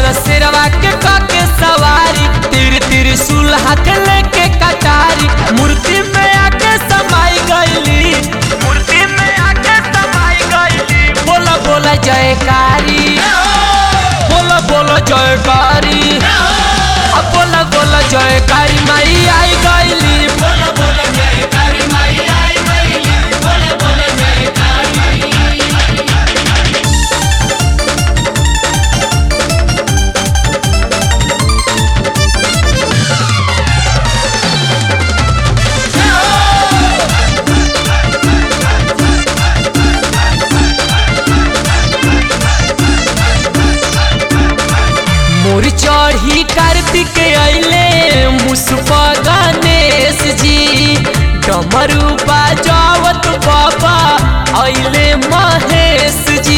बबर सिरवा के काके सवारी तिर तिर सुल हाथ लेके कटारी मूर्ति में आके समाई गईली मूर्ति में आके समाई गईली बोला बोला जयकारी बोला बोला जयकारी अब बोला बोला जयकारी माई आई गईली बोला बोला जयकारी माई आई गईली बोला बोला जयकारी मोर चढ़ी कार्तिक अइले मुसफा गणेश जी डमरू बाजावत बाबा अइले महेश जी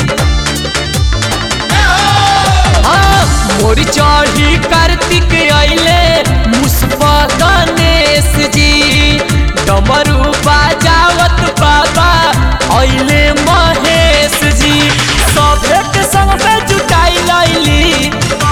हाँ, मोर चढ़ी कार्तिक अइले मुसफा गणेश जी डमरू बाजावत बाबा अइले महेश जी सभे के संग में जुटाई लैली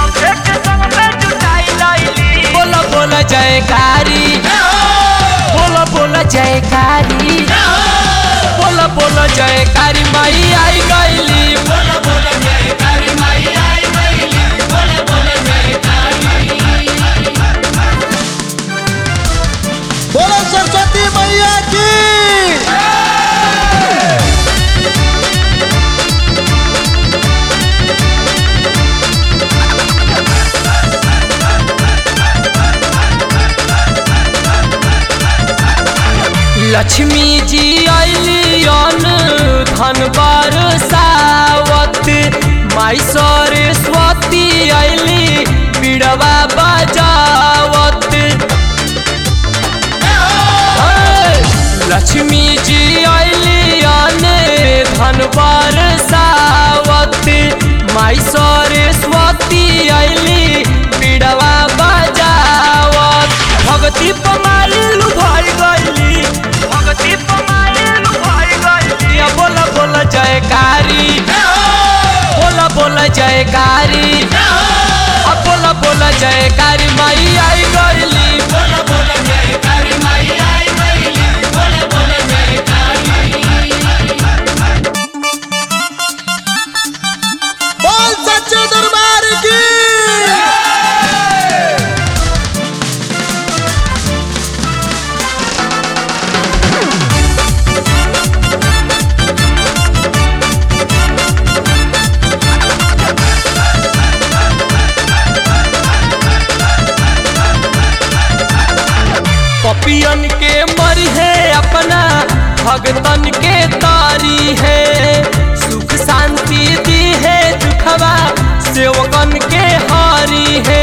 बोला बोला जयकारी बोला बोला जयकारी बोला बोला जयकारी माई आई गईली बोला बोला जयकारी माई आई गईली बोला बोला जयकारी बोलो सरस्वती मैया की लक्ष्मी जी अली अन धन बरसावत माई सरस्वती अली बिड़वा बजावत हे, लक्ष्मी जी अली अन धन बरसावत माई सरस्वती अली बिड़वा बजावत भगती पमाली लुभाई गईली भगती पमाली लुभाई गईली अब बोला बोला जयकारी बोला बोला जयकारी अब बोला बोला जयकारी माई आई गईली बोला बोला जयकारी माई आई गईली बोला बोला जयकारी बोल सच्चे दरबार की पपियन के मरी है अपना भगतन के तारी है सुख शांति दी है दुखवा सेवकन के हारी है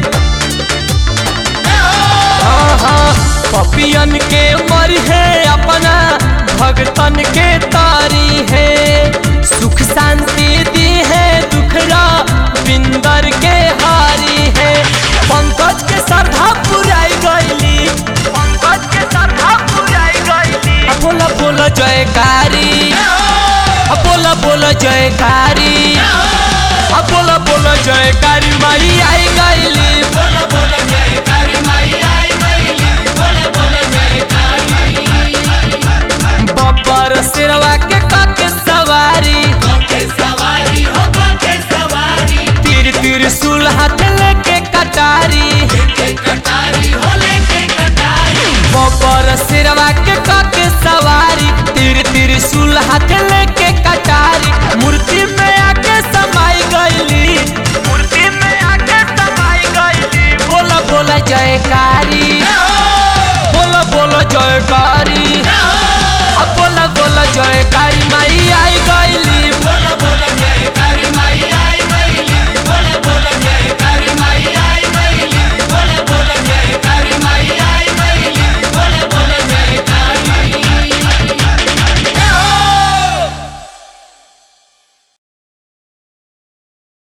हाँ हाँ पपियन के मरी है अपना भगतन के तारी है सुख शांति दी है दुखरा बिंदर के हारी है पंकज के श्रद्धा पुराई गईली पंकज के श्रद्धा पुराई गईली अब बोला बोला जयकारी अब बोला बोला जयकारी अब बोला बोला जयकारी माई आई गईली बोला बोला जयकारी माई आई गईली बोला बोला जयकारी बब्बर सिरवा के काके सवारी सवारी हो सवारी तीर तीर सुल हाथ लेके कटारी कटारी हो लेके कटारी बब्बर सिरवा के काके सवारी तीर तीर सुल हाथ लेके